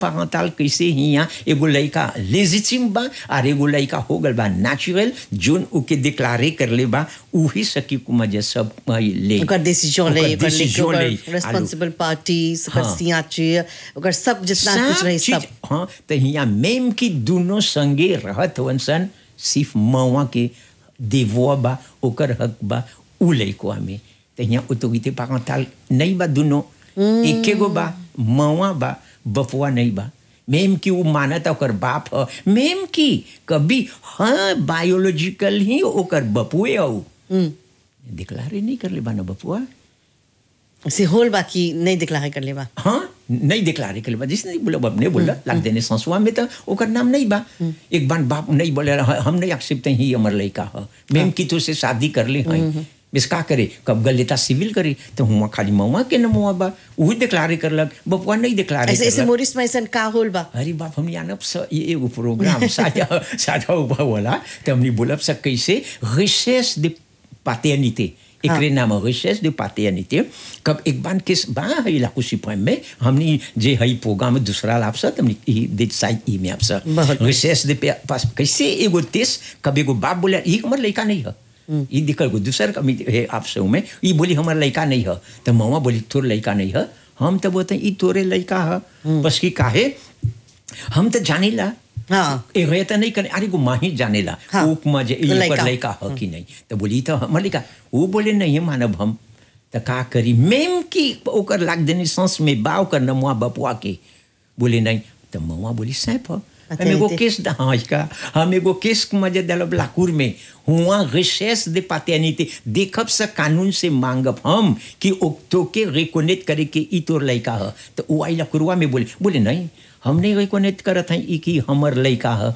parental कैसे हिया एगो लड़का लेजिटिम बा और एगो लड़का हो गल बा नेचुरल जोन ओके डिक्लारे कर ले बा उही सकी कुमा जे सब हई ले ओकर डिसीजन ले ओकर ओकर decision ले। रेस्पॉन्सिबल पार्टीज ओकर हाँ। सियाची ओकर सब जितना कुछ रही चीज- सब हाँ तो हिया मेम की दोनों संगे रहत हवन सन सिर्फ मवा के देवो बा ओकर हक बा उ लइको में तो हिया ऑटोरिटी पारेंटल नहीं बा दोनों एके गो बा मवा बा बपुआ नहीं बा मेम की वो मानत ओकर बाप ह मेम की कभी हाँ बायोलॉजिकल ही ओकर बपुए हो डिक्लारे नहीं कर ले बा ना बपुआ से होल बाकी नहीं दिखला कर लेबा हाँ नहीं डिक्लारे कर जिसने बोला बाप ने बोला लाग देने संसुआ में तो ओकर नाम नहीं बा एक बार बाप नहीं बोले हम नहीं एक्सेप्ट ही हमर लड़का है मेम की तो से शादी कर ले हैं बिस का करे कब गल लेता सिविल करे तो हुआ खाली मवा के नमुआ बा वही डिक्लारे करलक बपुआ नहीं डिक्लारे ऐसे ऐसे करलक मोरिस में ऐसा का होल बा अरे बाप हम यानब स ये एगो प्रोग्राम सादा सादा हुआ वाला तो हमने बोलब स कैसे रिसेस de paternité एकरे नाम रिसेस de paternité कब एक बार किस बा है ला कुछ पॉइंट में हमने जे हई प्रोग्राम दूसरा लाभ सा हमने ई दे साइड ई में आप सा बहुत। रिसेस de पे- पास कैसे एगो तेस कब एगो बाप बोले ई हमर लड़का नहीं है ई दिक्कत को दूसर कमी है आप से में ई बोली हमार लड़का नहीं है तो मवा बोली तोर लड़का नहीं है हम तो बोलते हैं ई तोरे लड़का है बस की काहे हम तो जानेला हाँ ए गए तो नहीं करे अरे को माही जानेला हाँ। ऊक में जे ई लइका। पर लड़का है कि नहीं तो बोली तो हमर लड़का वो बोले नहीं मानब हम तो का करी मेम की ओकर लाग देनी सांस में बा ओकर नमुआ बपुआ के बोले नहीं तो मवा बोली सैप ह अच्छा, हम एगो इते- केस दा हाँ इसका हम एगो केस मजे दलब लाकूर में हुआ रिसेस दे पातेनिते देखब से कानून से मांगब हम कि ओक्तो के रिकोनेट करे के ई तोर लड़का है तो वो आई लकुरवा में बोले बोले नहीं हम नहीं रिकोनेट करत हैं ई कि हमर लड़का है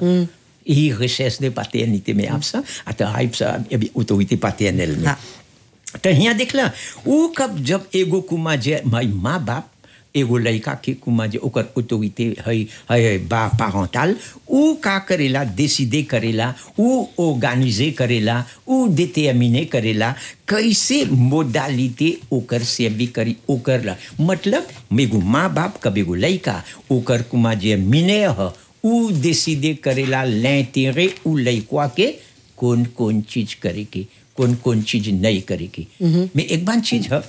ई रिसेस दे पातेनिते में आप सा अतः हाइप सा अभी उतो पातेनल में हाँ। तो यहाँ देखला ऊ कब जब एगो कुमा जे माई माँ बाप एगो लड़का के कुमा जे ओकर ऑटोरिटी है है बा पारेंटल ऊ का करेला डिसीडे करेला ऊ ऑर्गेनाइजे करेला ऊ डिटरमिने करेला कैसे मोडालिटी ओकर सेवी करी ओकर ला मतलब मेगो माँ बाप कब एगो लड़का ओकर कुमा जे मिने ह ऊ डिसीडे करेला l'intérêt ऊ लड़का के कौन कौन चीज करे के कौन कौन चीज नहीं करे की मैं एक बार चीज है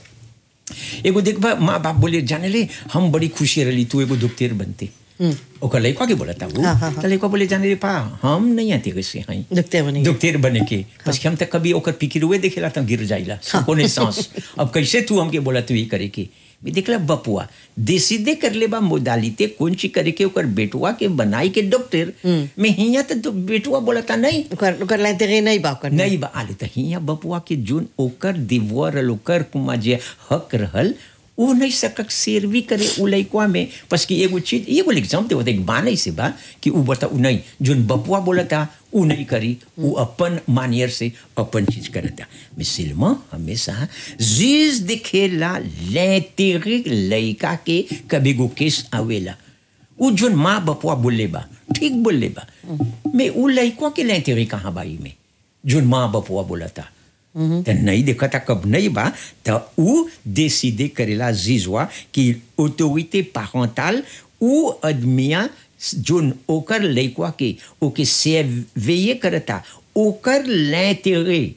एगो देखबा माँ बाप बोले जाने ले हम बड़ी खुशी रही तू एगो दुखतेर बनते ओकर लड़का के बोला था वो हाँ, हाँ, हाँ। तो लड़का बोले जाने रे पा हम नहीं आते कैसे हैं दुखते बने दुखतेर बने के बस हम तक कभी ओकर पिकिरुए देखेला तो गिर जाइला कोने सांस अब कैसे तू हमके बोला तू ये करे के मैं देखला बपुआ देसीदे कर ले बा मोडालिते कौन ची करे के ओकर बेटुआ के बनाई के डॉक्टर मैं हिया तो बेटुआ बोला था नहीं ओकर ओकर लाइते नहीं बा ओकर नहीं बा आले त हिया बपुआ के जोन ओकर दिवर रहल ओकर कुमा जे हक रहल वो नहीं सकक सेरवी करे उ लइकवा में बस कि एगो चीज एगो एग्जाम देवत एक बाने से बा कि उ बता उ नहीं जोन बपुआ बोलता उ नहीं करी उ अपन मानियर से अपन चीज करता मिसिलमा हमेशा जीज दिखेला l'intérêt लइका के कभी गो केस आवेला उ जोन माँ बपुआ बोले बा ठीक बोले बा मैं उ लइकवा के l'intérêt कहाँ बाई में जोन माँ बपुआ बोला था तो नहीं देखा था कब नहीं बा तो उ décider करेला जीजवा कि ऑटोरिटी पारेंटल उ आदमिया जोन ओकर लइकवा के ओके सेवेये करता ओकर l'intérêt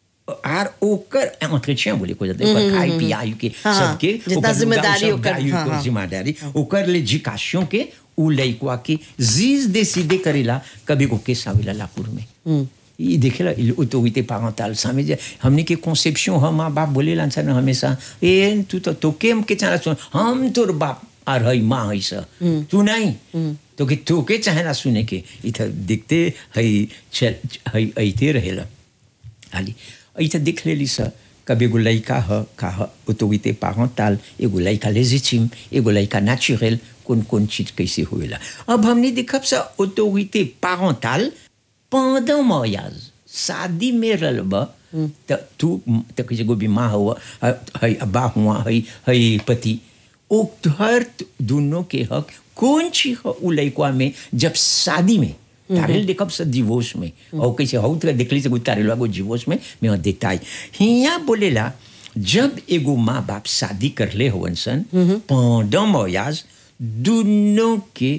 आर ओकर entretien बोले को जाते ओकर खाई पियाई के हाँ, सबके जितना ओकर जिम्मेदारी सब ओकर, दाई हाँ, ओकर हाँ। जिम्मेदारी ओकर l'éducation के उ लइकवा के जीज décider करेला कभी को केस आवेला लापुर में ये देखेला ऑटोरिटी पारेंटल सामे जे हमने के कॉन्सेप्शन हम माँ बाप बोले लांसा ना हमेशा ए तू तो तो केम के चाला सुन हम तोर बाप आर हई माँ हई सा तू नहीं तो के तो के चाहेला सुने के इधर दिखते हई चल हई ऐते रहेला हाली ऐसा देख लेली सा कब एगो लड़का ह का ह ऑटोरिटी पारेंटल एगो लड़का लेजिटिम एगो लड़का नेचुरल कौन कौन चीज कैसे होएला अब हमने देखब सा ऑटोरिटी पारेंटल pendant mariage शादी में रहब त तू त कैसे गो बीमा हुआ हई अब्बा हुआ हई हई पति ओ हर दोनों के हक कौन ची ह उ लइकवा में जब शादी में तारेल देखब से डिवोर्स में और कैसे हो तो देखली से कोई तारेल को डिवोर्स में मैं देखता है हिया बोलेला जब एगो माँ बाप शादी कर ले होवन सन pendant mariage दोनों के